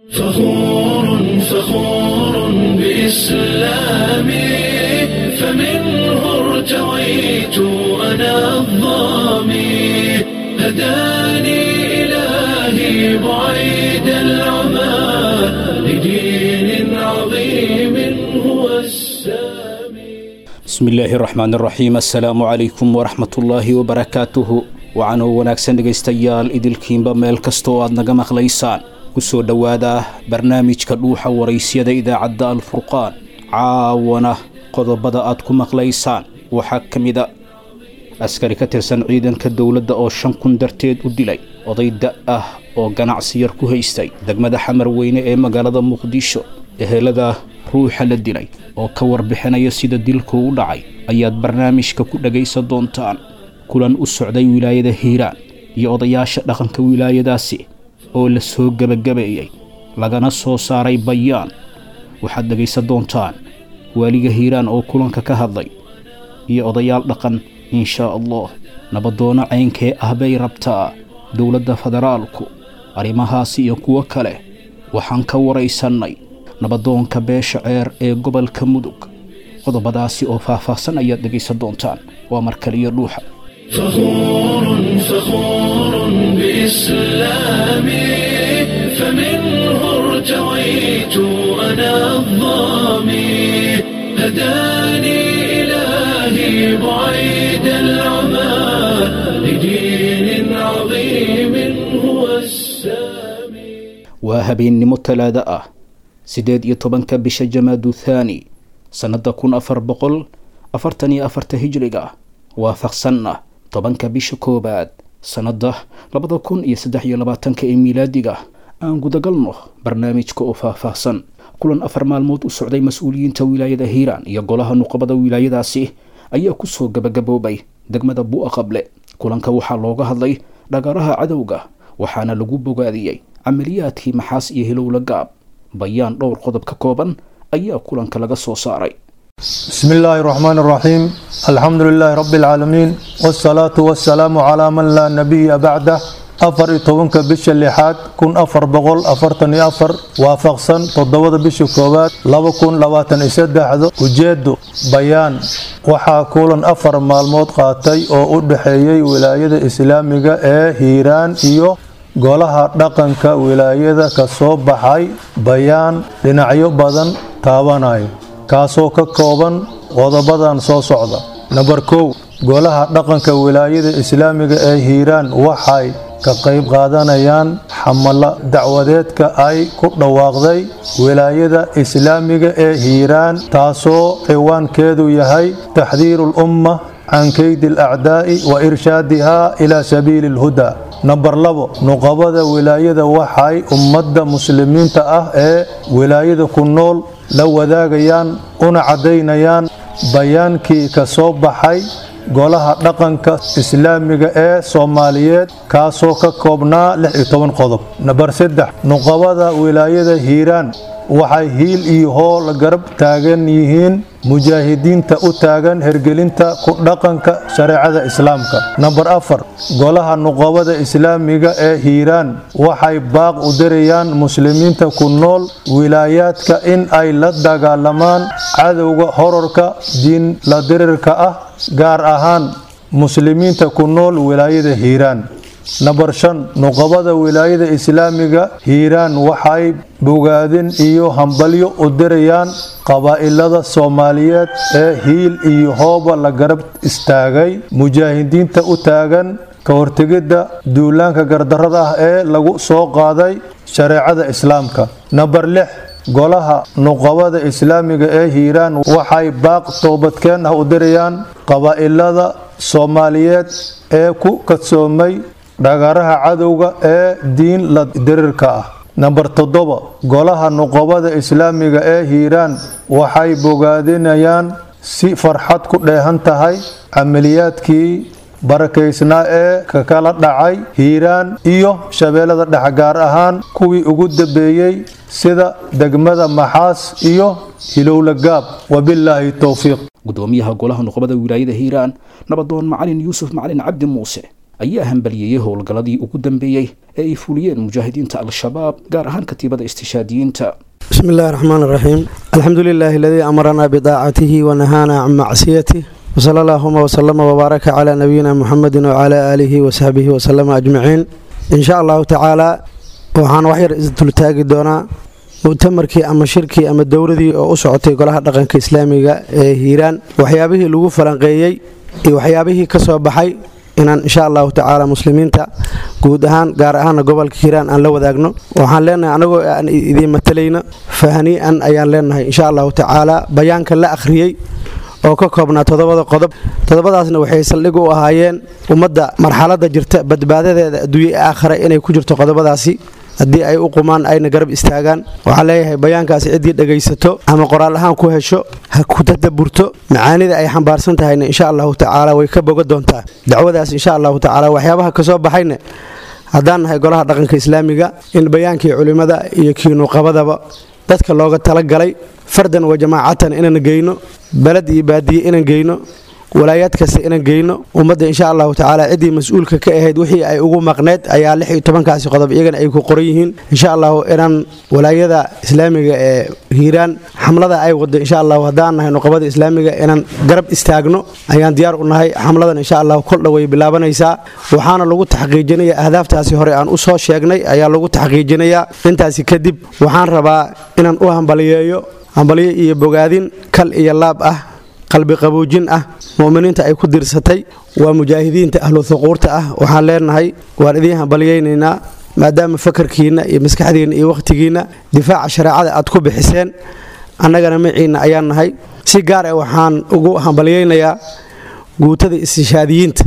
فخور فخور بإسلامي فمنه ارتويت أنا الظامي هداني إلهي بعيد العمى لدين عظيم هو السامي bismi illaahi raxmaan raxiim assalaamu calaykum waraxmatullaahi wabarakaatuhu waxaanoo wanaagsan dhegaystayaal idilkiinba meel kastoo aad naga maqlaysaan ku soo dhowaada barnaamijka dhuuxa waraysyada idaacadda alfurqaan caawana qodobada aad ku maqlaysaan waxaa ka mid a askari ka tirsan ciidanka dowladda oo shan kun darteed u dilay oday da' ah oo ganacsi yar ku haystay degmada xamar weyne ee magaalada muqdisho ehelada ruuxa la dilay oo ka warbixinaya sida dilku u dhacay ayaad barnaamijka ku dhagaysan doontaan kulan u socday wilaayada hiiraan iyo odayaasha dhaqanka wilaayadaasi oo la soo gebagabeeyey lagana soo saaray bayaan waxaad dhegaysan doontaan waaliga hiiraan oo kulanka ka hadlay iyo odayaal dhaqan inshaa allah nabadoono caynkee ah bay rabtaa dowladda federaalku arrimahaasi iyo kuwo kale waxaan ka waraysannay nabadoonka beesha ceer ee gobolka mudug qodobadaasi oo faah-faahsan ayaad dhegaysan doontaan waa markaliyo dhuuxa فخور فخور بإسلامي فمنه ارتويت أنا الظامي هداني إلهي بعيد العمى لدين عظيم هو السامي waa habeennimo talaado ah siddeed iyo tobanka bisha jamaadu thaani sannadda kun afar boqol afartan iyo afarta hijriga waafaqsanna tobanka bisha koowaad sannadda labada kun iyo saddex iyo labaatanka ee miilaadiga aan gudagalno barnaamijka oo faah-faahsan kulan afar maalmood u socday mas-uuliyiinta wilaayada hiiraan iyo golaha nuqabada wilaayadaasi ayaa kusoo gabagaboobay degmada bu'a qable kulanka waxaa looga hadlay dhagaraha cadowga waxaana lagu bogaadiyey camaliyaadkii maxaas iyo hilowla gaab bayaan dhowr qodob ka kooban ayaa kulanka laga soo saaray بسم الله الرحمن الرحيم الحمد لله رب العالمين والصلاة والسلام على من لا نبي بعده afar iyo tobanka bisha lixaad kun afar boqol afartan iyo afar waafaqsan toddobada bisha koowaad laba kun labaatan iyo saddexda ujeedo bayaan waxaa kulan afar maalmood qaatay oo u dhexeeyey wilaayada islaamiga ee hiiraan iyo golaha dhaqanka wilaayada ka soo baxay bayaan dhinacyo badan taabanayo kaasoo ka kooban qodobadan soo socda namber kow golaha dhaqanka wilaayada islaamiga ee hiiraan waxay ka qayb qaadanayaan xamalo dacwadeedka ay ku dhawaaqday wilaayada islaamiga ee hiiraan taasoo ciwaankeedu yahay taxdiiru lumma can keydi alacdaa'i wa irshaadiha ilaa sabiili alhudaa namber labo nuqabada wilaayada waxay ummadda muslimiinta ah ee wilaayada ku nool la wadaagayaan una caddaynayaan bayaankii ka soo baxay golaha dhaqanka islaamiga ee soomaaliyeed kaasoo ka koobnaa lix iyo toban qodob namber saddex nuqabada wilaayada hiiraan waxay hiil iyo hoo la garab taagan yihiin mujaahidiinta u taagan hergelinta ku dhaqanka shareecada islaamka namber afar golaha nuqabada islaamiga ee hiiraan waxay baaq u dirayaan muslimiinta ku nool wilaayaadka in ay la dagaalamaan cadowga horarka diin la dirirka ah gaar ahaan muslimiinta ku nool wilaayada hiiraan namber shan nuqabada wilaayada islaamiga hiiraan waxay bogaadin iyo hambalyo u dirayaan qabaa'ilada soomaaliyeed ee hiil iyo hooba la garab istaagay mujaahidiinta u taagan ka hortegidda duulaanka gardarrada ah ee lagu soo qaaday shareecada islaamka namber lix golaha nuqabada islaamiga ee hiiraan waxay baaq toobadkeen ah u dirayaan qabaa'ilada soomaaliyeed ee ku kadsoomay dhagaraha cadowga ee diin la dirirka ah namber toddoba golaha nuqabada islaamiga ee hiiraan waxay bogaadinayaan si farxad ku dheehan tahay camaliyaadkii barakaysnaa ee ka kala dhacay hiiraan iyo shabeellada dhex gaar ahaan kuwii ugu dambeeyey sida degmada maxaas iyo hilowla gaab wabilaahi towfiiq gudoomiyaha golaha nuqbada wilaayada hiiraan nabadoon macalin yuusuf macalin cabdi muuse ayaa hambaliyeeyey howlgalladii ugu dambeeyey ee ay fuliyeen mujaahidiinta al-shabaab gaar ahaan katiibada istishaadiyiinta بسم الله الرحمن الرحيم الحمد لله الذي أمرنا بطاعته ونهانا عن معصيته وصلى اللهم وسلم وبارك على نبينا محمد وعلى آله وصحبه وسلم أجمعين إن شاء الله تعالى waxaan waxyar isdultaagi doonaa mu'tamarkii ama shirkii ama dowladii oo u socotay golaha dhaqanka islaamiga ee hiiraan waxyaabihii lagu falanqeeyey iyo waxyaabihii ka soo baxay inaan insha allahu tacaala muslimiinta guud ahaan gaar ahaana gobolka hiiraan aan la wadaagno waxaan leenahay anagoo aan idiin matalayno fahanii'an ayaan leenahay insha allahu tacaala bayaanka la akhriyey oo ka koobnaa toddobada qodob toddobadaasna waxay saldhig u ahaayeen ummadda marxaladda jirta badbaadadeeda adduunye ee aakhira inay ku jirto qodobadaasi haddii ay u qumaan ayna garab istaagaan waxaan leeyahay bayaankaasi ciddii dhegaysato ama qoraal ahaan ku hesho ha ku tadaburto macaanida ay xambaarsan tahayna insha allahu tacaala way ka boga doontaa dacwadaas insha allahu tacaala waxyaabaha kasoo baxayna haddaan nahay golaha dhaqanka islaamiga in bayaankii culimmada iyo kiinuqabadaba dadka looga talagalay fardan wa jamaacatan inaan geyno baled iyo baadiye inaan geyno walaayaad kasta inaan geyno ummadda insha allahu tacaala ciddii mas-uulka ka ahayd wixii ay ugu maqneyd ayaa lix iyo tobankaasi qodob iyagana ay ku qoran yihiin insha allahu inaan walaayada islaamiga ee hiiraan xamlada ay wado insha allahu haddaan nahay nuqabada islaamiga inaan garab istaagno ayaan diyaar u nahay xamladan insha allahu koldha way bilaabanaysaa waxaana lagu taxqiijinaya ahdaaftaasi hore aan u soo sheegnay ayaa lagu taxqiijinayaa intaasi kadib waxaan rabaa inaan u hambaliyeeyo hambalyo iyo bogaadin kal iyo laab ah qalbi qaboojin ah mu'miniinta ay ku dirsatay waa mujaahidiinta ahlu huquurta ah waxaan leenahay waan idiin hambalyaynaynaa maadaama fakarkiinna iyo maskaxdiinna iyo wakhtigiinna difaaca shareecada aad ku bixiseen annagana maciinna ayaan nahay si gaar ah waxaan ugu hambalyaynayaa guutada istishaadiyiinta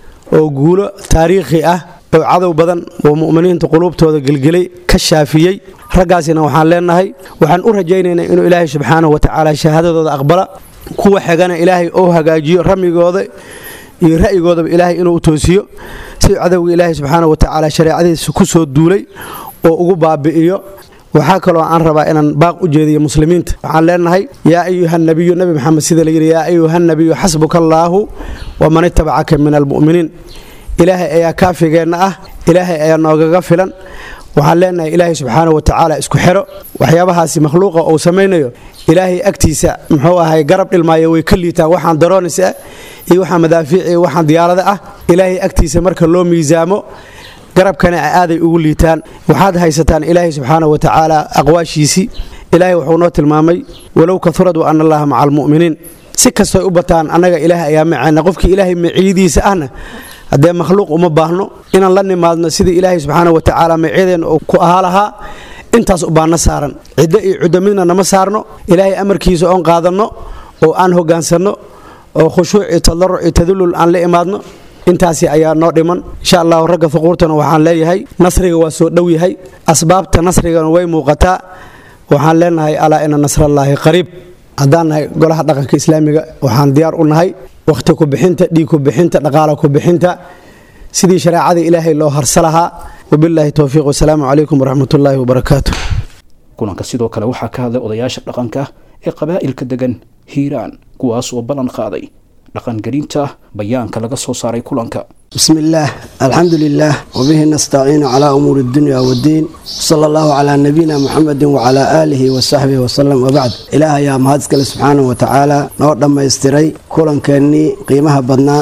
oo guulo taariikhi ah oo cadow badan oo mu'miniinta quluubtooda gelgelay ka shaafiyey raggaasina waxaan leenahay waxaan u rajaynaynaa inuu ilaahay subxaanahu wa tacaala shahaadadooda aqbala kuwa xigana ilaahay oo hagaajiyo ramigooda iyo ra'yigoodaba ilaahay inuu toosiyo si cadowga ilaahay subxaana watacaala shareecadiisa ku soo duulay oo ugu baabi'iyo waxaa kaloo aan rabaa inaan baaq u jeediyo muslimiinta waxaan leenahay yaa ayuha nabiyu nabi maxamed sida la yidhi yaa ayuha nabiyu xasbuka allaahu waman itabacaka min almu'miniin ilaahay ayaa kaafigeenna ah ilaahay ayaa noogaga filan waxaan leenahay ilaahay subxaana wa tacaala isku xero waxyaabahaasi makhluuqa uu samaynayo ilaahay agtiisa muxuu ahay garab dhilmaayo way ka liitaan waxaan daroonis ah iyo waxaan madaafiic iyo waxaan diyaarada ah ilaahay agtiisa marka loo miisaamo garabkana aaday ugu liitaan waxaad haysataan ilaahay subxaana wa tacaala aqwaashiisii ilaahay wuxuu noo tilmaamay walow kaurad wa ana allaha maca almu'miniin si kastoy u bataan annaga ilaahay ayaa maceena qofkii ilaahay maciidiisa ahna haddee makhluuq uma baahno inaan la nimaadno sidii ilaahay subxaana wa tacaala macyadeenna uu ku ahaa lahaa intaas ubaana saaran ciddo iyo cuddo midna nama saarno ilaahay amarkiisa oon qaadanno oo aan hogaansanno oo khushuuc iyo tadaruc iyo tadulul aan la imaadno intaasi ayaa noo dhiman insha allahu ragga huquurtana waxaan leeyahay nasriga waa soo dhow yahay asbaabta nasrigana way muuqataa waxaan leenahay alaa ina nasrallaahi qariib haddaan nahay golaha dhaqanka islaamiga waxaan diyaar u nahay wakhti ku bixinta dhiig ku bixinta dhaqaala ku bixinta sidii shareecada ilaahay loo harsa lahaa wabilaahi towfiiq wasalaamu calaykum waraxmatullaahi wabarakaatu kulanka sidoo kale waxaa ka hadlay odayaasha dhaqanka ee qabaa'ilka degan hiiraan kuwaas oo ballan qaaday dhaqangelinta bayaanka laga soo saaray kulanka بسم الله الحمد لله وبه نستعين على أمور الدنيا والدين صلى الله على نبينا محمد وعلى آله وصحبه وسلم وبعد إله يا مهدسك سبحانه وتعالى نور لما يستري كلن كاني قيمها بدنا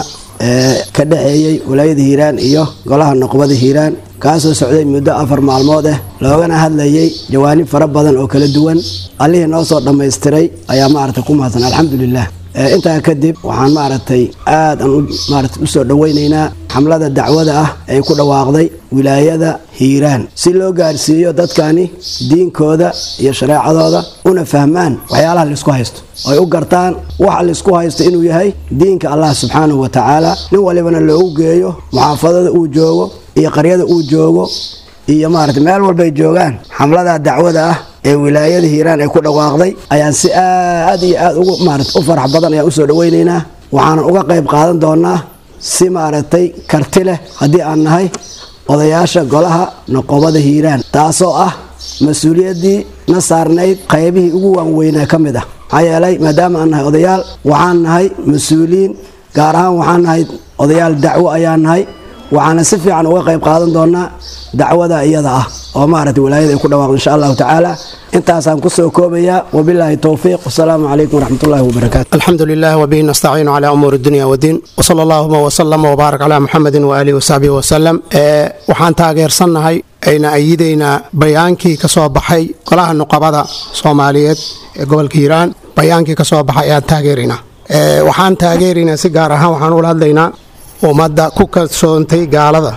ka dhexeeyey walaayada hiiraan iyo golaha noqobada hiiraan kaasoo socday muddo afar maalmood ah loogana hadlayay jawaanib fara badan oo kala duwan allihii noo soo dhammaystiray ayaa maaragtay ku mahadsan alxamdulilah intaa kadib waxaan maaragtay aad aan maarata u soo dhoweynaynaa xamlada dacwada ah ay ku dhawaaqday wilaayada hiiraan si loo gaarsiiyo dadkani diinkooda iyo shareecadooda una fahmaan waxyaalaha laisku haysto ay u gartaan waxa laisku haysto inuu yahay diinka allah subxaanahu wa tacaala nin walibana loogu geeyo muxaafadada uu joogo iyo qaryada uu joogo iyo maarata meel walbay joogaan xamlada dacwada ah ee wilaayada hiiraan ay ku dhawaaqday ayaan si aad iyo aad ugu maarata u farax badan ayaan usoo dhaweynaynaa waxaanan uga qayb qaadan doonaa si maaragtay karti leh haddii aan nahay odayaasha golaha noqobada hiiraan taasoo ah mas-uuliyaddii na saarnayd qaybihii ugu waanweynaa ka mid ah maxaa yeelay maadaama aan nahay odayaal waxaan nahay mas-uuliyiin gaar ahaan waxaan nahay odayaal dacwo ayaan nahay waxaana si fiican uga qayb qaadan doonaa dacwada iyada ah oo maaragtay walaayada ay ku dhawaaqdo insha allahu tacaala intaasaan kusoo koobayaa wabilaahi towfiiq wasalaamu calaykum waraxmatullahi wabarakaatu الحمد لله وبه نستعين على أمور الدنيا والدين وصلى اللهم وسلم وبارك على محمد وآله وصحبه وسلم ee waxaan taageersannahay ayna ayidaynaa bayaankii ka soo baxay golaha nuqabada soomaaliyeed ee gobolka hiiraan bayaankii ka soo baxay ayaan taageeraynaa Ee, waxaan taageeraynaa si gaar ahaan waxaan ula hadlaynaa ummadda ku kalsoontay gaalada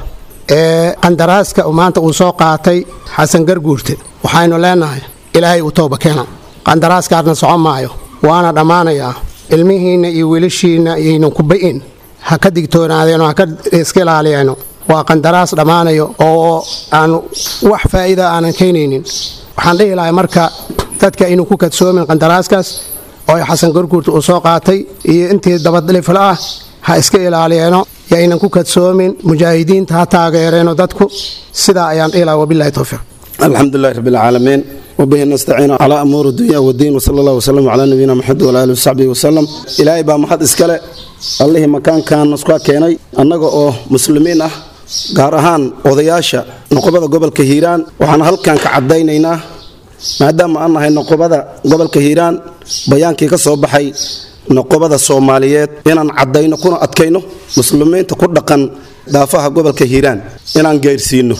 ee qandaraaska uu maanta uu soo qaatay xasan garguurte waxaynu leenahay ilaahay uu tooba keena qandaraaskaasna socon maayo waana dhammaanayaa ilmihiinna iyo wiilashiinna ayaynan ku ba'in ha ka digtoonaadeen oo ha ka iska ilaaliyeeno waa qandaraas dhammaanayo oo aan wax faa'iida aanan keenaynin waxaan dhihi lahay marka dadka inuu ku kadsoomin qandaraaskaas oo ay xasan garguurta uu soo qaatay iyo intii dabadhifla ah ha iska ilaaliyeeno yaynan ku kadsoomin mujaahidiinta ha taageereeno dadku sidaa ayaan dhihi lahaa wabilahi towfiiq الحمد لله رب العالمين وبه نستعين على أمور الدنيا والدين وصلى الله وسلم على نبينا محمد وعلى آله وصحبه وسلم إلهي با محد إسكاله الله مكان كان نسكوا كيني أنغا أو مسلمين أه gaar ahaan odayaasha noqobada gobolka hiiraan waxaan halkan ka cadaynaynaa maadaama aan nahay noqobada gobolka hiiraan bayaankii ka soo baxay noqobada soomaaliyeed inaan cadayno kuna adkayno muslimiinta ku dhaqan daafaha gobolka hiiraan inaan gaarsiino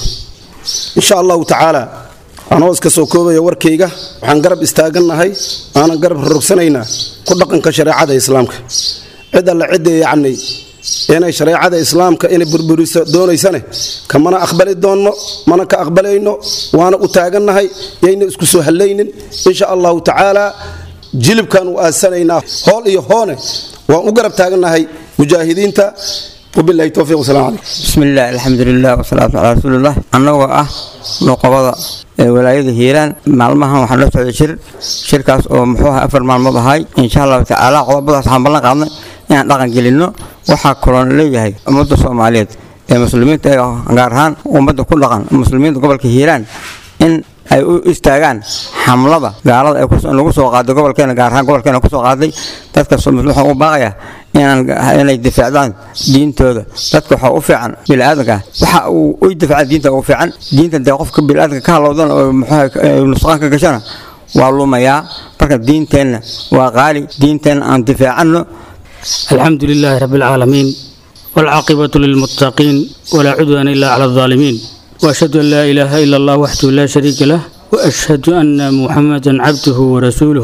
insha allahu tacaala anoo iska soo koobaya warkayga waxaan garab istaagannahay aanan garab rogsanaynaa ku dhaqanka shareecada islaamka cid alle cidda yacni inay shareecada islaamka inay burburiso doonaysane kamana aqbali doonno mana ka aqbalayno waana u taagannahay yayna isku soo hallaynin insha allahu tacaala jilibkaan u aasanaynaa hool iyo hoone waan u garab taagannahay mujaahidiinta wabilahi towfiiq wasalam calaykum بسم الله الحمد لله والصلاة على رسول الله annagoo ah noqobada ee walaayada hiiraan maalmahan waxaan la socday shir shirkaas oo muxuu ahaa afar maalmood ahay insha allahu tacaala qodobadaas waxaan ballan qaadnay inaan dhaqan gelinno waxaa kaloon leeyahay ummadda soomaaliyeed ee muslimiinta ee gaar ahaan ummadda ku dhaqan muslimiinta gobolka hiiraan in ay u istaagaan xamlada gaalada ay kus- lagu soo qaaday gobolkeena gaar ahaan gobolkeena kusoo qaaday dadka soo- waxaan u baaqaya inaan inay difaacdaan diintooda dadka waxaa u fiican biniaadanka waxa uu u difaaca diinta ugu fiican diinta dee qofka biniaadanka ka halowdan oo muxuu nusqaan ka gashana waa lumayaa marka diinteenna waa qaali diinteenna aan difaacanno الحمد لله رب العالمين والعاقبة للمتقين ولا عدوان إلا على الظالمين وأشهد أن لا إله إلا الله وحده لا شريك له وأشهد أن محمدا عبده ورسوله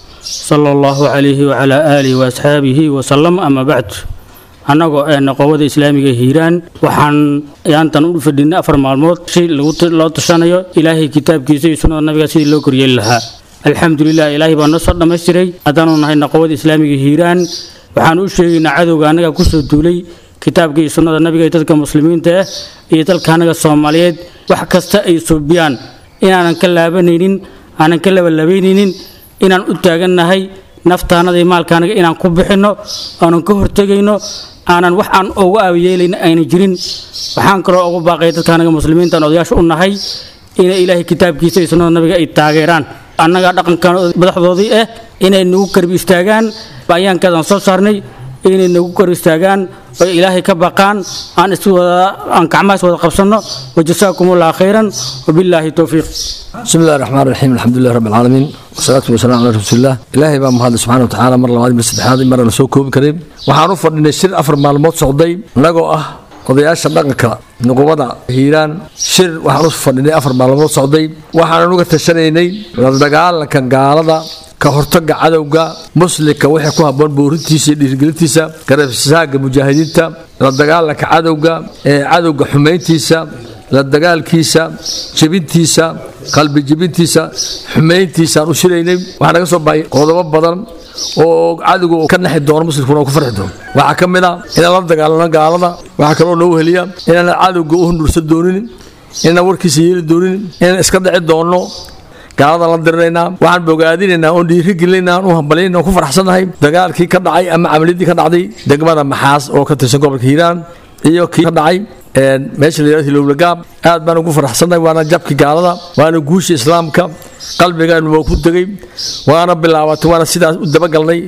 صلى الله عليه وعلى آله وأصحابه وسلم أما بعد annagoo ee noqobada islaamiga hiiraan waxaan yaantan u fadhinay afar maalmood si lagu loo tashanayo ilaahay kitaabkiisa iyo sunnada nabiga sidii loo koryeeli lahaa alxamdulilah ilaahay baa noo soo dhammaystiray haddaanu nahay noqobada islaamiga hiiraan waxaan u sheegaynaa cadowga annaga kusoo duulay kitaabka iyo sunnada nabiga iyo dadka muslimiinta ah iyo dalka annaga soomaaliyeed wax kasta ay suubiyaan inaanan ka laabanaynin aanan ka labalabaynaynin inaan u taagannahay naftaanada iyo maalkaanaga inaan ku bixinno aanan ka hortegayno aanan wax aan ugu aabiyeelayna ayna jirin waxaan kaloo ugu baaqaya dadkaanaga muslimiinta aan odayaasha u nahay inay ilaahay kitaabkiisa iyo sunnada nabiga ay taageeraan annaga dhaqankan madaxdoodii ah inay nagu karbi istaagaan bayaankaadaan soo saarnay inay nagu kor istaagaan oo ilaahay ka baqaan aan is wada aan gacmahaas wada qabsanno wajasaakum allah khayran wabilaahi towfiiq بسم الله الرحمن الرحيم الحمد لله رب العالمين والصلاة والسلام على رسول الله إلهي بaa mahad subxaana watacaala mar labaad mar saddexaad mar la soo koobi karin waxaan u fadhinay shir afar maalmood socday annagoo ah odayaasha dhaqanka nuqubada hiiraan shir waxaan u fadhinay afar maalmood socday waxaanan uga tashanaynay la dagaalanka gaalada ka hortaga cadowga muslimka wixii ku habboon boorintiisa iyo dhiirigelintiisa garabsaaga mujaahidiinta la dagaalanka cadowga ee cadowga xumayntiisa la dagaalkiisa jebintiisa qalbi jebintiisa xumayntiisaan u shiraynay waxaa naga soo baxay qodobo badan oo cadowga ka naxi doono muslimkuna oo ku farxi doono waxaa ka mid ah inaan la dagaalano gaalada waxaa kaloo noo heliya inaan cadowga u hundursan doonin inaan warkiisa yeeli doonin inaan iska dhici doonno gaalada la dirinaynaa waxaan bogaadinaynaa oon dhiirigelinaynaa aan u hambalyaynaa oon ku faraxsannahay dagaalkii ka dhacay ama camaliyadii ka dhacday degmada maxaas oo ka tirsan gobolka hiiraan iyo kii ka dhacay meesha la yidhahdo hilowlagaab aad baan ugu faraxsannahay waana jabki gaalada waana guusha islaamka qalbigaan waa ku degay waana bilaabatay waana sidaas u dabagalnay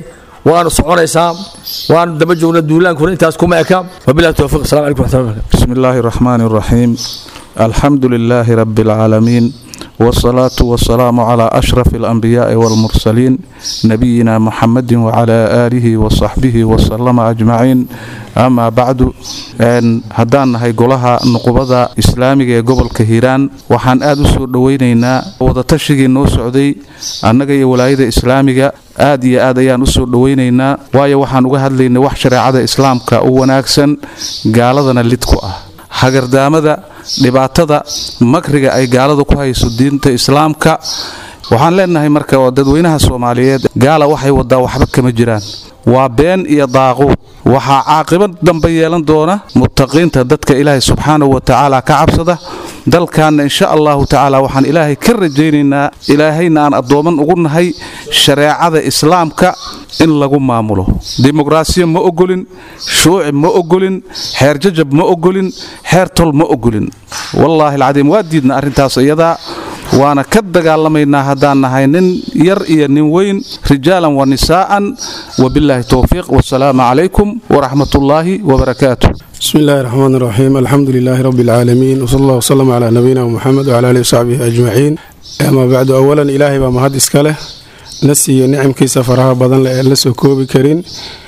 waanu soconaysaa waanu daba joognaa duulaankuna intaas kuma eka wabilahi towfiiq assalamu calaykum waxmatullahi barakatu بسم الله الرحمن الرحيم الحمد لله رب العالمين والصلاة والسلام على أشرف الأنبياء والمرسلين نبينا محمد وعلى آله وصحبه وسلم أجمعين أما بعد أن هدان هاي قولها نقبضة إسلامية قبل كهيران وحان آدو سور دوينينا وضتشيغي نو سعودي أنك ولاية إسلامية aad iyo aad ayaan u soo dhowaynaynaa waayo waxaan uga hadlaynay wax shareecada islaamka u wanaagsan gaaladana lid ku ah hagardaamada dhibaatada makriga ay gaalada ku hayso diinta islaamka waxaan leenahay marka oo dadweynaha soomaaliyeed gaala waxay wadaa waxba kama jiraan waa been iyo daaquud waxaa caaqibad dambe yeelan doona muttaqiinta dadka ilaahay subxaanahu wa tacaala ka cabsada dalkaanna insha allahu tacaala waxaan ilaahay ka rajaynaynaa ilaahayna aan addooman ugu nahay shareecada islaamka in lagu maamulo dimuqraasiya ma ogolin shuuci ma ogolin xeer jajab ma ogolin xeer tol ma ogolin wallaahi alcadiim waa diidna arrintaas iyadaa waana ka dagaalamaynaa haddaan nahay nin yar iyo nin weyn rijaalan wa nisaa'an wabilaahi towfiiq wasalaamu calaykum waraxmatullaahi wabarakaatu بسم الله الرحمن الرحيم الحمد لله رب العالمين وصلى الله وسلم على نبينا محمد وعلى اله وصحبه اجمعين اما بعد اولا الهي بما هاد اسكله نسي نعم كيس فرها بدن لا سو كوبي كرين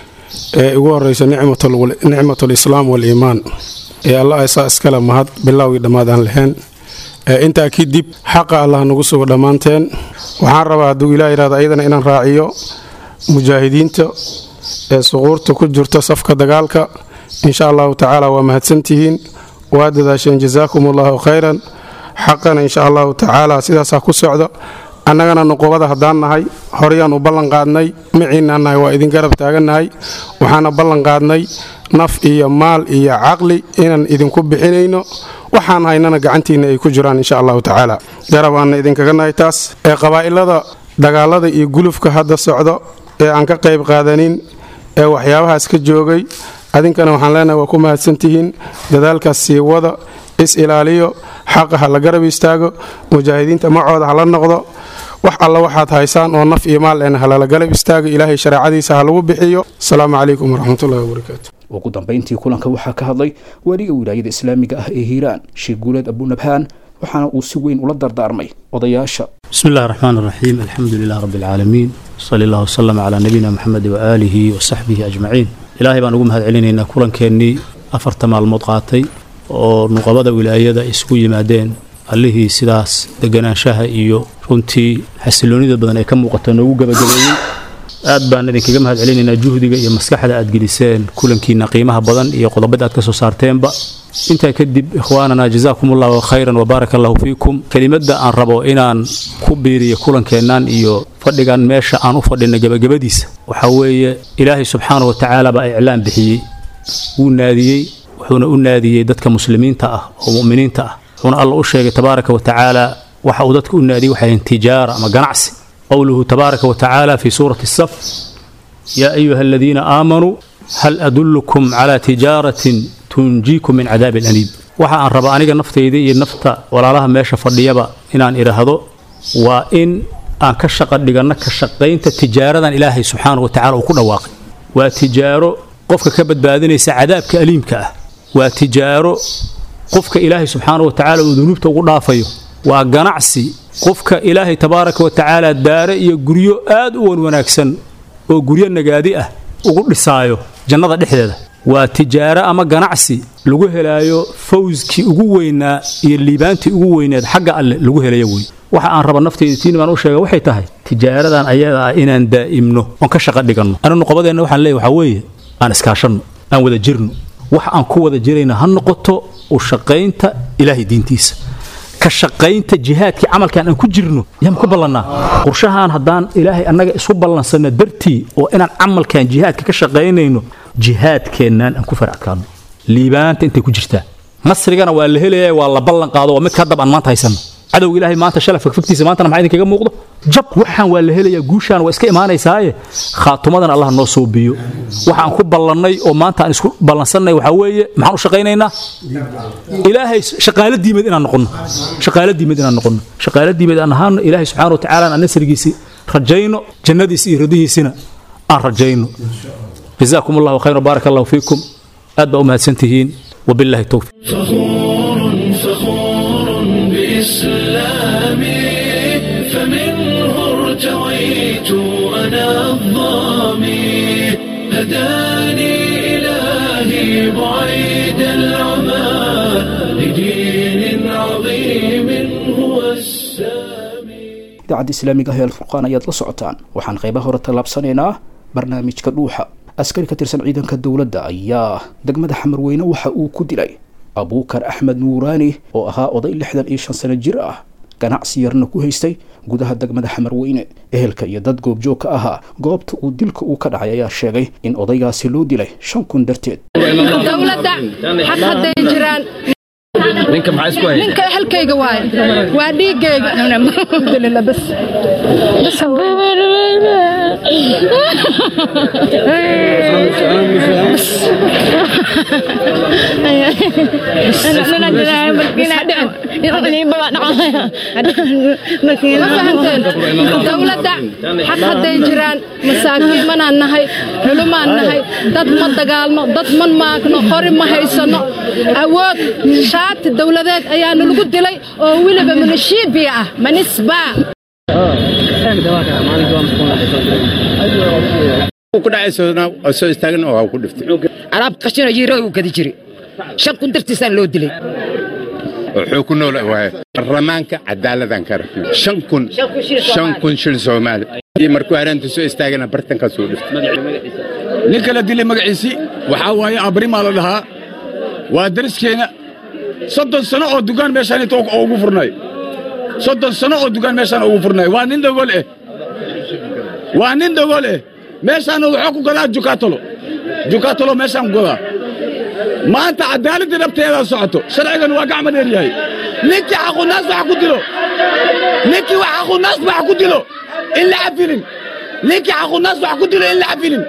ee ugu horeysa nicmatul nicmatul islaam wal iimaan ee allah isa iskale mahad bilowgii dhammaadaan lahayn ee intaa kadib xaqa allah nagu sugo dhammaanteen waxaan rabaa hadduu ilaah yidhahdo ayadana inaan raaciyo mujaahidiinta ee suquurta ku jirta safka dagaalka insha allahu tacaala waa mahadsantihiin waa dadaasheen jazaakum allahu khayran xaqana insha allahu tacaala sidaasaa ku socda annagana nuqubada haddaan nahay horeyaan u ballan qaadnay maciinaan nahay waa idin garab taagannahay waxaana ballan qaadnay naf iyo maal iyo caqli inaan idinku bixinayno waxaan haynana gacantiinna ay ku jiraan insha allahu tacaala garab aanna idinkaga nahay taas ee qabaa'ilada dagaalada iyo gulufka hadda socdo ee aan ka qayb qaadanin ee waxyaabahaas ka joogay adinkana waxaan leenahay waa ku mahadsantihiin dadaalkaas sii wada is ilaaliyo xaqa ha la garab istaago mujaahidiinta macooda ha la noqdo wax alla waxaad haysaan oo naf iyo maal eena halala galab istaago ilaahay shareecadiisa ha lagu bixiyo asalaamu calaykum waraxmatullahi wabarakaatu ugu dambayntii kulanka waxaa ka hadlay weliga wilaayada islaamiga ah ee hiiraan sheekh guuleed abunabhaan waxaana uu si weyn ula dardaarmay odayaasha بسم الله الرحمن الرحيم الحمد لله رب العالمين صلى الله وسلم على نبينا محمد وآله وصحبه أجمعين إلهي بان ugu mahad celinayna kulankeenii afarta maalmood qaatay oo nuqabada wilaayada isugu yimaadeen allihii sidaas deganaanshaha iyo runtii xasiloonida badan ee ka muuqata noogu gabagabeeyey aad baan idinkaga mahad celinaynaa juhdiga iyo maskaxda aad geliseen kulankiina qiimaha badan iyo qodobada aad ka soo saarteenba intaa kadib ikhwaanana jazaakum allahu khayran wabaaraka allahu fiikum kelimadda aan rabo inaan ku biiriyo kulankeennan iyo fadhigan meesha aan u fadhina gebagabadiisa waxaa weeye ilaahay subxaana wa tacaala baa iclaan bixiyey wuu naadiyey wuxuuna u naadiyey dadka muslimiinta ah oo mu'miniinta ah wuxuuna alla u sheegay tabaaraka wa tacaala waxa uu dadka u naadiyey waxay tijaara ama ganacsi قوله تبارك وتعالى في سورة الصف يا أيها الذين آمنوا هل أدلكم على تجارة تنجيكم من عذاب أليم waxa aan rabaa aniga naftayda iyo nafta walaalaha meesha fadhiyaba inaan idhaahdo waa in aan ka shaqo dhiganno ka shaqaynta tijaaradan ilaahay subxaanahu wa tacaala uu ku dhawaaqay waa tijaaro qofka ka badbaadinaysa cadaabka aliimka ah waa tijaaro qofka ilaahay subxaanahu wa tacaala uu dunuubta ugu dhaafayo waa ganacsi qofka ilaahay tabaaraka wa tacaala daare iyo guryo aad u wan wanaagsan oo guryo nagaadi ah ugu dhisaayo jannada dhexdeeda waa tijaaro ama ganacsi lagu helaayo fawskii ugu weynaa iyo liibaantii ugu weyneed xagga alle lagu helayo wey waxa aan raba nafteyda tiini baan u sheega waxay tahay tijaaradan ayada ah inaan daa'imno oon ka shaqo dhiganno anu nuqobadeenna waxaan leeyahy waxaa weeye aan iskaashanno aan wada jirno waxa aan ku wada jirayna ha noqoto u shaqaynta ilaahay diintiisa ka shaqaynta jihaadkii camalkan aan ku jirno yaan ku ballannaa qorshahaan haddaan ilaahay annaga isu ballansanno dartii oo inaan camalkan jihaadka ka shaqaynayno jihaadkeennaan aan ku farackaano liibaanta intay ku jirtaa nasrigana waa la helaya waa la ballan qaado waa midka haddaba aan maanta haysanno cadowga ilaahay maanta shala fagfagtiisa maantana maxaa idinkaga muuqdo jab waxaan waa la helayaa guushaan waa iska imaanaysaaye khaatumadan allah noo soobiyo waxaan ku ballannay oo maanta aan isku ballansannay waxaa weeye maxaan u shaqaynaynaa ilaahay shaqaalo diimeed inaan noqonno shaqaalo diimeed inaan noqonno shaqaalo diimeed aan ahaano ilaahay subxaana wa tacaala aan nasrigiisi rajayno jannadiisi iyo radihiisina aan rajayno jazaakum allahu khayra baaraka allahu fiikum aad baa u mahadsantihiin wabillahi towfiq فخور فخور بإسلامي فمنه ارتويت أنا الظامي هداني إلهي بعيد العمى لدين عظيم هو السامي idaacadda islaamiga ah ee alfurqaan ayaad la socotaan waxaan qaybaha hore tallaabsanaynaa barnaamijka dhuuxa askari ka tirsan ciidanka dowladda ayaa degmada xamarweyne waxa uu ku dilay abuukar axmed nuuraani oo ahaa oday lixdan iyo shan sano jir ah ganacsi yarna ku haystay gudaha degmada xamarweyne ehelka iyo dad goobjoog ka ahaa goobta uu dilka uu ka dhacay ayaa sheegay in odaygaasi loo dilay shan kun darteed dowladda xaq hadday jiraan ninka maxaa isku hayay ninka halkayga waaye waa dhiiggayga alxamdulillah bas bas ma fahanteen dowladda xaq hadday jiraan masaakiimanaan nahay xulumaan nahay dad ma dagaalmo dad ma maagno qori ma haysano awood shaati dowladeed ayaanu lagu dilay oo weliba manishiibiya ah manisbaa ku dhacaysona soo istaagin oo ku dhiftay alaab qashina yiiro uu gadi jiri shan kun dartiisaan loo dilay wuxuu ku nool waaye baarlamaanka cadaaladan ka rabnay shan kun shan kun shil soomaali iyo markuu hareenta soo istaagana bartankaas uu dhiftay ninka la dilay magaciisii waxaa waaye abrimaa la dhahaa waa dariskeena soddon sano oo dugaan meeshaan inta oo ugu furnay soddon sano oo dugaan meeshaan ugu furnay waa nin dogol eh waa nin dogol eh meeshaan wuxuu ku gadaa jukaatolo jukaatolo meeshaan ku gadaa maanta cadaaladii dhabteedaa socoto sharcigan waa gacma dheer yahay ninkii xaqunaas wax ku dilo ninkii wax xaqunaas wax ku dilo in la cafilin ninkii xaqunaas wax ku dilo in la cafilin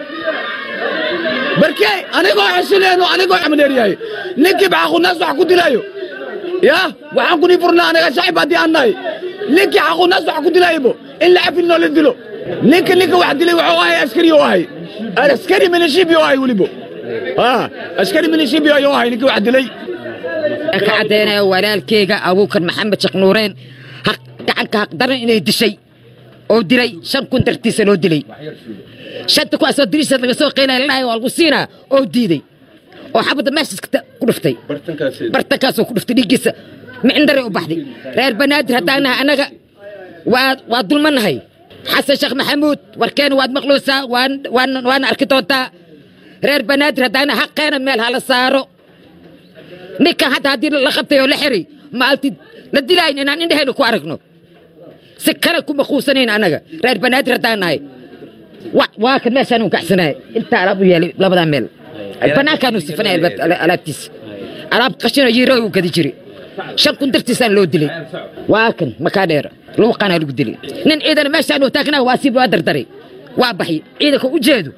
barkee anigoo xesinayno anigoo gacma dheer yahay ninkii xaqunaas wax ku dilaayo yaa waxaan kunii furnaa aniga shacib haddii aan nahay ninkii xaqunaas wax ku dilaaybo in la cafilin oo la dilo ninka ninka wax dilay wuxuu ahay askari oo ahay askari milishibi oo ahay welibo askari milishibi ayuu ahay ninkii wax dilay ka caddaynaya walaalkeyga abuukar maxamed sheekh nuureen gacanka haqdaran inay dishay oo dilay shan kun dartiisa loo dilay shanta ku asoo diriisa laga soo qeynaya lalahay waa lagu siinaa oo diiday oo xabadda meeshaas ku dhuftay bartankaasoo ku dhuftay dhiiggiisa micindare u baxday reer banaadir haddaan nahay annaga waa waa dulmannahay xasan sheekh maxamuud warkeena waad maqluusaa waana arki doontaa reer banaadir haddaana xaqeena meel hala saaro ninkan hadda haddii la qabtay oo la xiray maalti la dilaayn inaan indhahayna ku aragno si kale kuma quusanayn annaga reer banaadir haddaan nahay waa kan meeshaan u kacsanahay intaa alaab u yeelay labadaa meel bannaankaanu sifanay alaabtiisa alaab qashino yiiro uu gadi jiri shan kun dartiisaan loo dilay waa kan makaa dheer luuqaanaa lagu dilay nin ciidana meeshaan uu taagnaa waa siib waa dardaray waa baxy ciidanka u jeedo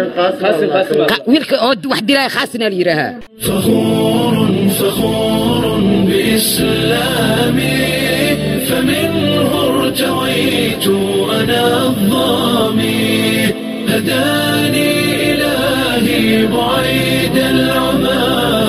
wiilka oo wax dilaya khaasina la yidhaahaa فخور فخور بإسلامي فمنه ارتويت أنا الظامي هداني إلهي بعيد العمى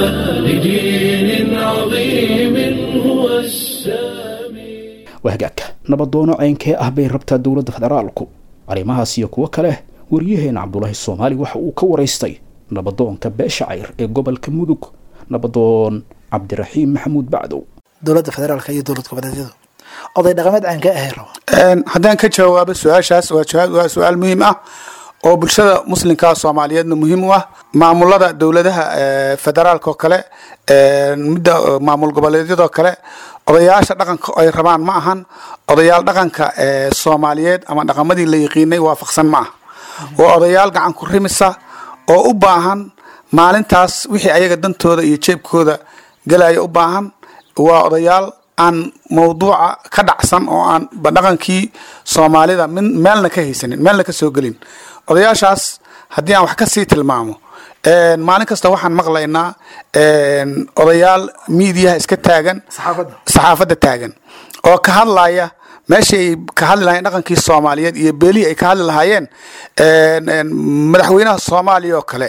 لدين عظيم هو السامي wahagaagka nabadoono ceynkee ah bay rabtaa dowladda federaalku arrimahaas iyo kuwo kale wariyaheena cabdulaahi soomaali waxa uu ka waraystay nabadoonka beesha cayr ee gobolka mudug nabadoon cabdiraxiim maxamuud bacdow dowladda federaalka iyo dowlad goboleedyadu oday dhaqameed caankee ahay raba haddaan ka jawaabo su-aashaas waa jawaab- waa su-aal muhiim ah oo bulshada muslimkaa soomaaliyeedna muhiim u ah maamulada dowladaha eh, federaalka oo kale eh, midda eh, maamul goboleedyadoo kale odayaasha dhaqanka ay rabaan ma ahan odayaal dhaqanka eh, soomaaliyeed ama dhaqamadii la yaqiinay waafaqsan ma ah waa odayaal gacan ku rimisa oo u baahan maalintaas wixii ayaga dantooda iyo jeebkooda galaya u baahan waa odayaal aan mawduuca ka dhacsan oo aan dhaqankii soomaalida min meelna ka haysanin meelna ka soo gelin odayaashaas haddii aan wax ka sii tilmaamo een, maalin kasta waxaan maqlaynaa een, odayaal miidiyaha iska taagan saxaafadda taagan oo ka hadlaya meeshii ay ka hadli lahayeen dhaqankii soomaaliyeed iyo beelihii ay ka hadli lahaayeen madaxweynaha soomaaliya oo kale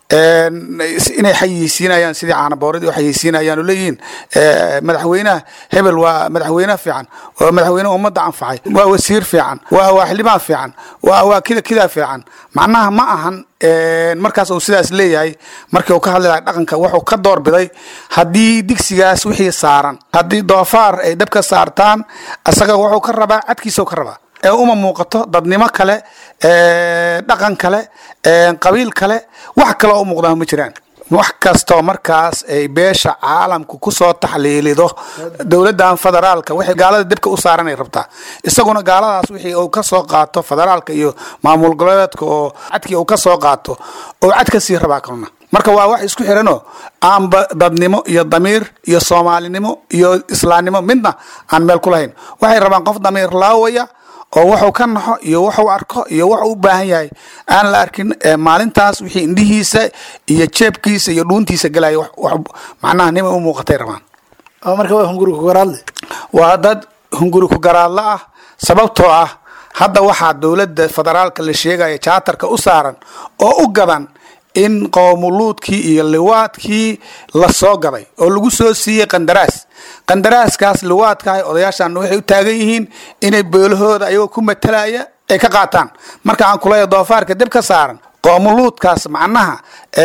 inay xayeysiinayaan sidii caanabooradii u xayeysiinayaan oo leeyihiin madaxweynaha hebel waa madaxweyne fiican waa madaxweyne ummadda anfacay waa wasiir fiican waa waa xildhibaan fiican waa waa kida kidaa fiican macnaha ma ahan markaas uu sidaas leeyahay markii uu ka hadli lahay dhaqanka wuxuu ka doorbiday haddii digsigaas wixii saaran haddii doofaar ay dabka saartaan asaga wuxuu ka rabaa cadkiisau ka rabaa ee uma muuqato dadnimo kale dhaqan kale qabiil kale wax kaloo u muuqdaa ma jiraan wax kastoo markaas ay beesha caalamku kusoo taxliilido dowladan federaalka waxay gaalada dibka u saaranay rabtaa isaguna gaaladaas wixii uu ka soo qaato federaalka iyo maamul goboleedka oo cadkii uu ka soo qaato oo cad ka sii rabaa kalna marka waa wax isku xiranoo aanba dadnimo iyo damiir iyo soomaalinimo iyo islaamnimo midna aan meel ku lahayn waxay rabaan qof damiir laawaya oo wuxuu ka naxo iyo wuxuu arko iyo wuxuu u baahan yahay aan la arkin maalintaas wixii indhihiisa iyo jeebkiisa iyo dhuuntiisa galaya macnaha nima u muuqatay rabaan marka waa hunguri ku garaadle waa dad hunguri ku garaadla ah sababtoo ah hadda waxaa dowladda federaalka la sheegaya jaatarka u saaran oo u gadan in qoomuluudkii iyo liwaadkii la soo gaday oo lagu soo siiyey qandaraas qandaraaskaas liwaadkaah odayaashan waxay u taagan yihiin inay beelahooda ayagoo ku matalaya ay ka qaataan marka aan kuleeya doofaarka dib ka saaran qoomuluudkaas macnaha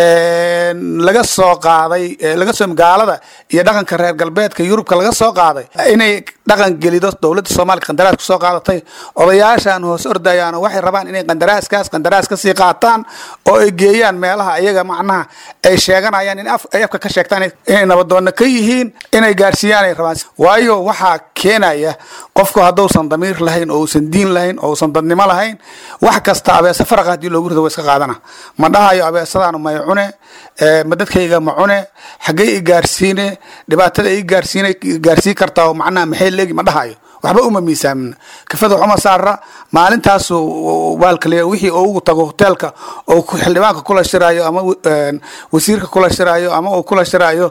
laga soo qaaday laga soo gaalada iyo dhaqanka reer galbeedka yurubka laga soo qaaday inay dhaqan gelido dowladda soomaaliya qandaraas ku soo qaadatay odayaashan hoos ordayaan waxay rabaan inay qandaraaskaas qandaraas ka sii qaataan oo ay geeyaan meelaha ayaga macnaha ay sheeganayaan in ay afka ka sheegtaan inay nabadoonna ka yihiin inay gaarsiiyaan ay rabaan waayo waxaa keenaya qofku hadduusan damiir lahayn oo uusan diin lahayn oo uusan dadnimo lahayn wax kasta abeese faraqa haddii loogu rido wa iska qaadana ma dhahayo abeesadaanu may cune ma dadkayga ma cune xaggey i gaarsiine dhibaatada i gaarsiina gaarsii kartaa oo macnaha maxay leegi ma dhahayo waxba uma miisaamina kafada waxuma saara maalintaasu waalkaliya wixii oo ugu tago hoteelka oo xildhibaanka kula shiraayo ama wasiirka kula shiraayo ama uu kula shiraayo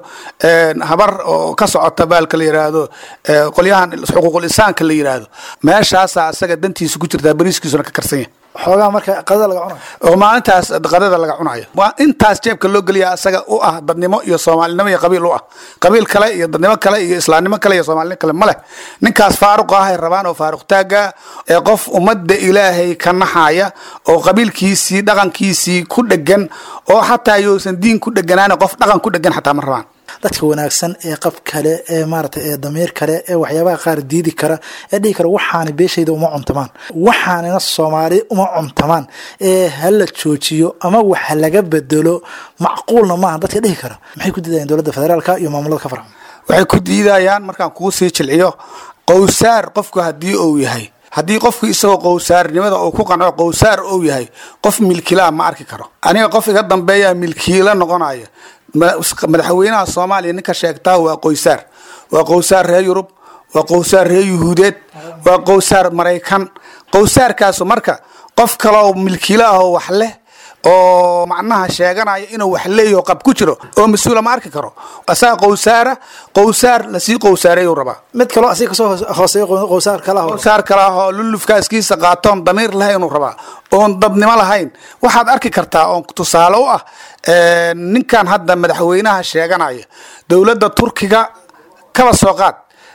habar oo ka socota baalka la yiraahdo qolyahan xuquuqul insaanka la yiraahdo meeshaasa asaga dantiisa ku jirtaa bariiskiisuna ka karsan yahay xoogaa marka qadada laga cunayo oo maalintaas qadada laga cunayo waa intaas jeebka loo geliya asaga u ah dadnimo iyo soomaalinimo iyo qabiil u ah qabiil kale iyo dadnimo kale iyo islaamnimo kale iyo soomaalinimo kale ma leh ninkaas faaruq ah ay rabaan oo faaruq taaga ee qof ummadda ilaahay ka naxaya oo qabiilkiisii dhaqankiisii ku dhegan oo xataa yousan diin ku dheganaan qof dhaqan ku dhegan xataa ma rabaan dadka wanaagsan ee qab kale ee maarata ee damiir kale ee waxyaabaha qaar diidi kara ee dhihi kara waxaana beeshayda uma cuntamaan waxaanina soomaali uma cuntamaan ee hala joojiyo ama waxa laga bedelo macquulna maaha dadka dhihi kara maxay ku diidayaan dowladda federaalka iyo maamulada ka farxan waxay ku diidayaan markaan kuu sii jilciyo qowsaar qofku haddii uu yahay haddii qofku isagoo qowsaarnimada uu ku qanco qowsaar uu yahay qof milkilaa ma arki karo aniga qof iga dambeeya milkiila noqonaya madaxweynaha soomaaliya ninka sheegtaa waa qoysaar waa qowsaar reer yurub waa qowsaar reer yuhuudeed waa qowsaar maraykan qowsaarkaasu marka qof kaloo milkiilo ah oo wax leh oo macnaha sheeganaya inuu wax leeyaho qab ku jiro oo mas-uula ma arki karo asaga qowsaara qowsaar lasii qowsaareeyuu rabaa mid kaloo asiga kasoo hooseeyo qowsaar kala qowsaar kale ah oo lulufkaaskiisa qaatoon damiir lahayn uu rabaa oon dadnimo lahayn waxaad arki kartaa oon tusaale u ah ninkan hadda madaxweynaha sheeganaya dowladda turkiga kaba soo qaad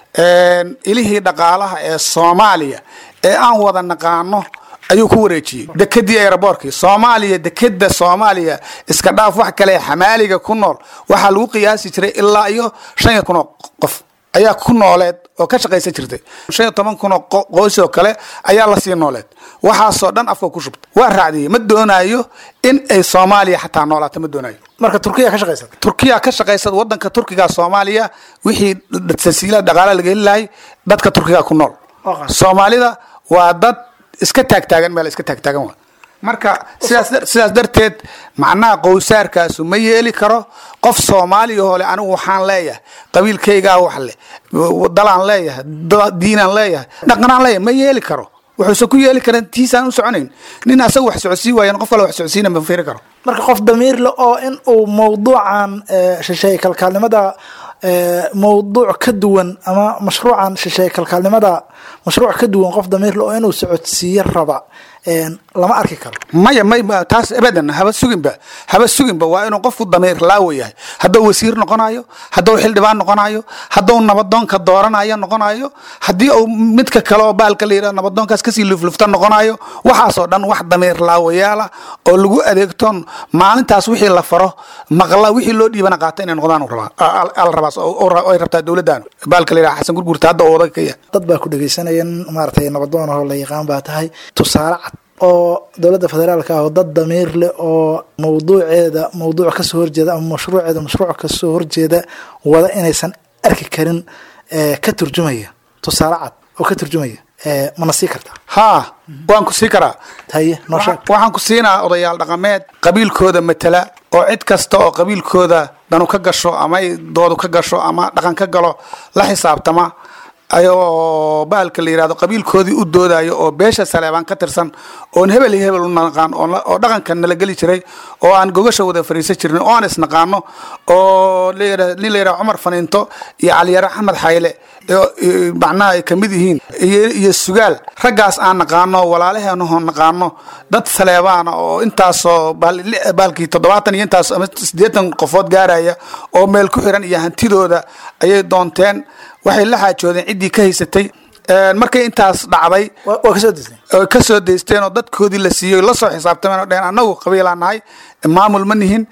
ilihii dhaqaalaha ee soomaaliya ee aan wada naqaano ayuu ku wareejiyey dekedii aeroboortkii soomaaliya dekeda soomaaliya iska dhaaf wax kale xamaaliga ku nool waxaa lagu qiyaasi jiray ilaa iyo shan iyo kun oo qof ayaa ku nooleed oo ka shaqaysan jirtay shan iyo toban kun oo qoys oo kale ayaa lasii nooleed waxaasoo dhan afka ku shubta waa raacdiyey ma doonayo in ay soomaaliya xataa noolaato ma doonayo marka turkiya ka shaqaysan turkiya ka shaqaysad wadanka turkiga soomaaliya wixii tasiila dhaqaala laga heli lahay dadka turkiga ku nool soomaalida waa dad iska taagtaagan meel iska taagtaagan waa marka sidaas sidaas darteed macnaha qowsaarkaasu ma yeeli karo qof soomaaliya hole anigu waxaan leeyahay qabiilkaygaa wax leh dalaan leeyahay diinaan leeyahay dhaqanaan leeyahay ma yeeli karo wuxuusan ku yeeli karan tiisaan u soconayn nin asaga wax socodsii waayan qof kale wax socodsiina ma firi karo marka qof damiir le oo in uu mawduucan shisheeye kalkaalnimada mowduuc ka duwan ama mashruucan shisheeye kalkaalnimada mashruuc ka duwan qof damiirle oo inuu socodsiiyo raba lama arki karo maya may taas abadan haba suginba haba suginba waa inuu qofku damiir laawo yahay hadduu wasiir noqonayo hadduu xildhibaan noqonayo hadduu nabadoonka dooranayo noqonayo haddii uu midka kale oo baalka la yidhahdo nabadoonkaas kasii luflufta noqonayo waxaasoo dhan wax damiir laawayaala oo lagu adeegtoon maalintaas wixii la faro maqla wixii loo dhiibana qaata inay noqdaan la rabaa ay rabtaa dowladdan baalka la yidhahdo xasan gurgurta hadda oo odaga ka yahay dad baa ku dhegeysanaya maaragtay nabadoon oo la yaqaan baa tahay tusaale cad oo dowladda federaalka ah oo dad damiir leh oo mawduuceeda mawduuc kasoo horjeeda ama mashruuceeda mashruuc kasoo horjeeda wada inaysan arki karin ka turjumaya tusaale cad oo ka turjumaya mana sii kartaa haa waan ku sii karaa haye noo sheeg waxaan ku siinaa odayaal dhaqameed qabiilkooda matala oo cid kasta oo qabiilkooda danu ka gasho ama ay doodu ka gasho ama dhaqan ka galo la xisaabtama ayoo baalka la yidhahdo qabiilkoodii u doodayo oo beesha saleebaan ka tirsan oon hebel iyo hebel u naqaan oo dhaqanka nala geli jiray oo aan gogasha wada fariisan jirnay oo aan isnaqaano oo nin la yidhahdo cumar faniinto iyo caliyare axmed xayle macnaha ay kamid yihiin iyo sugaal raggaas aan naqaano walaalaheenahoo naqaano dad saleebaana oo intaasoo baalkii toddobaatan iyo intaas ama siddeetan qofood gaaraya oo meel ku xiran iyo hantidooda ayay doonteen waxay la xaajoodeen ciddii ka haysatay markay intaas dhacday kasoo daysteen oo dadkoodii la siiyey lasoo xisaabtameen oo dheheen annagu qabiilaa nahay maamul ma nihin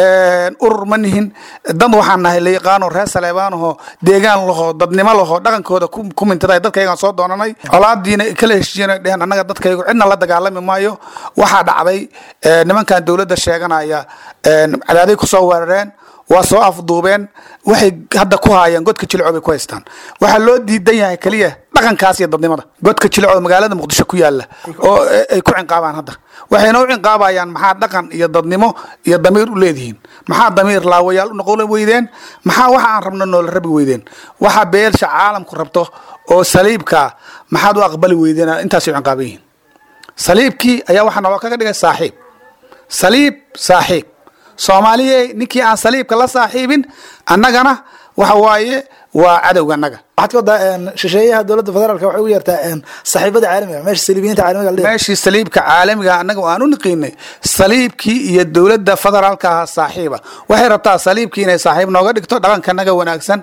urur ma nihin dad waxaan nahay la yaqaano reer saleebaanahoo deegaan lahoo dadnimo lahoo dhaqankooda ku mintaday dadkaygaan soo doonanay colaadiina kala heshiiyeen dheheen annaga dadkaygu cidna la dagaalami maayo waxaa dhacday nimankan dowladda sheeganaya cadaaday kusoo weerareen waa soo afduubeen waxay hadda ku haayeen godka jilco bay ku haystaan waxaa loo diidan yahay keliya dhaqankaas iyo dadnimada godka jilco magaalada muqdisho ku yaala oo ay ku cinqaabaan hadda waxayna u cinqaabayaan maxaa dhaqan iyo dadnimo iyo damiir u leedihiin maxaa damiir laawayaal u noqon weydeen maxaa waxa aan rabno noola rabi weydeen waxa beelsha caalamku rabto oo saliibkaa maxaad u aqbali weydeen intaasay u cinqaaban yihiin saliibkii ayaa waxaa naloo kaga dhigay saaxiib saliib saaxiib soomaaliye ninkii aan saliibka la saaxiibin annagana waxa waaye waa cadowga annaga waxaad ka wadaa shisheeyaha dowladda federaalka waxay u yeertaa saaxiibada caalamiga meesha saliibiyiinta caalamiga la meeshii saliibka caalamiga annaga aan u niqiinay saliibkii iyo dowladda federaalka ahaa saaxiiba waxay rabtaa saliibkii inay saaxiib nooga dhigto dhaqankanaga wanaagsan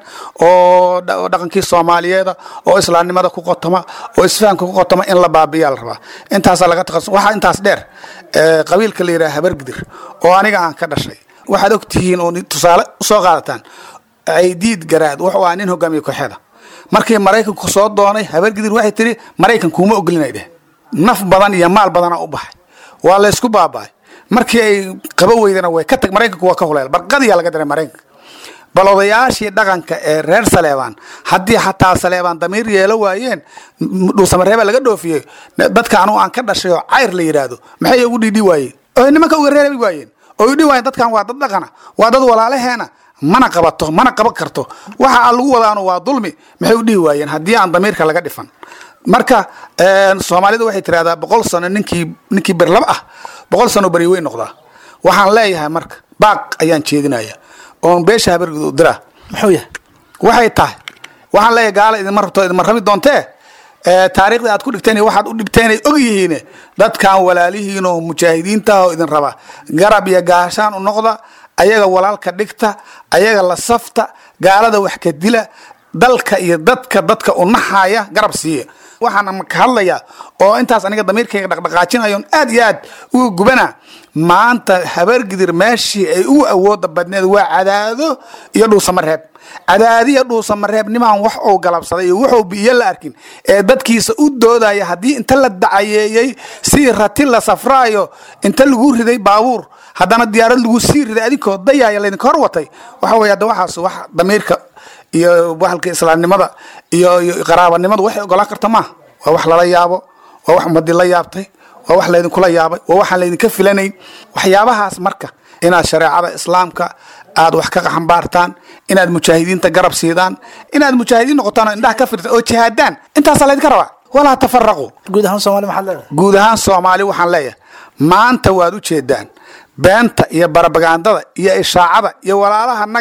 oo dhaqankii soomaaliyeeda oo islaamnimada ku qotoma oo isfahamka ku qotoma in la baabiyaa la rabaa intaasaa laga taqasus waxaa intaas dheer qabiilka la yidhaha habargidir oo aniga aan ka dhashay waxaad og tihiin oo tusaale usoo qaadataan aydiid garaad wuxuu ahaa nin hogaamiye kooxeeda markii maraykanku soo doonay habargidir waxay tiri maraykan kuuma ogolinay dheh naf badan iyo maal badana u baxay waa laysku baaba'ay markii ay qaba weydana way ka tag maraykanku waa ka huleel barqadiyaa laga diray maraykanka bal odayaashii dhaqanka ee reer saleebaan haddii xataa saleebaan damiir yeelo waayeen dhuusamareeba laga dhoofiyey dadka anugu aan ka dhashay oo cayr la yidhaahdo maxay ugu dhidhi waayeen oo nimanka uga reebi waayeen oo idhi waayeen dadkan waa dad dhaqana waa dad walaalaheena mana qabato mana qaban karto waxa aan lagu wadaano waa dulmi maxay u dhihi waayeen haddii aan damiirka laga dhifan marka soomaalidu waxay tirahdaa boqol sano ninkii ninkii berlab ah boqol sano beri weyn noqdaa waxaan leeyahay marka baaq ayaan jeedinaya oon beesha habargud u diraa muxuu yahay waxay tahay waxaan leeyahay gaala idinma rabto idinma rabi doontee taariikhda aad ku dhigteen waxaad u dhibteen ay og yihiin dadkan walaalihiin oo mujaahidiinta oo idin raba garab iyo gaashaan u noqda ayaga walaalka dhigta ayaga la safta gaalada wax ka dila dalka iyo dadka dadka u naxaya garab siiya waxaan ka hadlayaa oo intaas aniga damiirkayga dhaqdhaqaajinayoon aad iyo aad uga gubana maanta habargidir meeshii ay ugu awooda badneed waa cadaado iyo dhuusamareeb cadaadiya dhuusamareeb nimaan wax uu galabsaday iyo wuxuu biyo la arkin ee dadkiisa u doodaya haddii inta la dacayeeyey si rati la safraayo inta lagu riday baabuur haddana diyaarad lagu sii riday adinkoo dayaaya laydinka hor watay waxa wey hadda waxaas wax damiirka iyo wahalka islaamnimada iyo iyo qaraabanimadu waxay ogolaan karta maaha waa wax lala yaabo waa wax ummadii la yaabtay waa wax laydinkula yaabay waa waxaan laydinka filanayn waxyaabahaas marka inaad shareecada islaamka aad wax ka xambaartaan inaad mujaahidiinta garab siidaan inaad mujaahidiin noqotaan oo indhaha ka firtaan oo jihaadaan intaasaa laydinka rabaa walaa tafaraqu guud ahaan soomaali maxaad leedahay guud ahaan soomaali waxaan leeyahay maanta waad u jeedaan beenta iyo barabagandada iyo ishaacada iyo walaalahanaga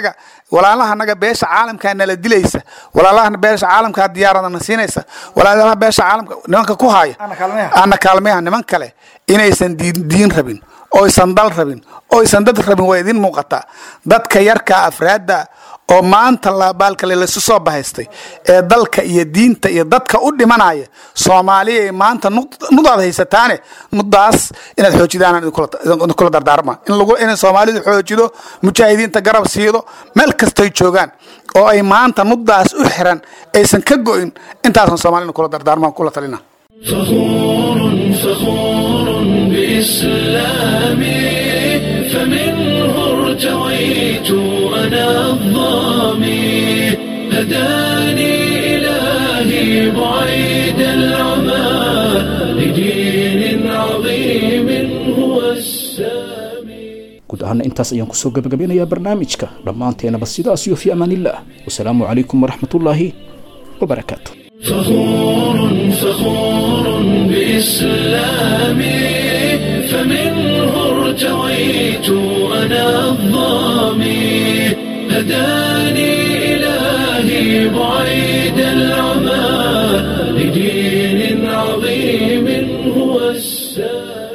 walaalaha naga beesha caalamkaa nala dilaysa walaalaha beesha caalamkaa diyaaradana siinaysa walaalaha beesha caalamka nimanka ku haya ana kaalmeyaha niman kale inaysan diin diin rabin oysan dal rabin oysan dad rabin waa idin muuqataa dadka yarka afraadda oo maanta baalkale lasu soo bahaystay ee dalka iyo diinta iyo dadka u dhimanaya soomaaliya maanta nudaad haysataane nudaas inaad xoojidaan idinkula dardaarma in soomaalidu xoojido mujaahidiinta garab siido meel kastay joogaan oo ay maanta nudaas u xiran aysan ka go'in intaasan soomaalina kula dardaarma kula talina فخور فخور بإسلامي فمنه ارتويت أنا الظامي هداني إلهي بعيد العمى لدين عظيم هو السامي guud ahaana intaas ayaan kusoo gabagabeynayaa barnaamijka dhammaanteenaba sidaas iyo fi amaanillaah wasalaamu calaykum waraxmatullaahi wabarakaatu فخور فخور بإسلامي فمنه ارتويت أنا الظامي هداني إلهي بعيد العمى لدين عظيم هو السامي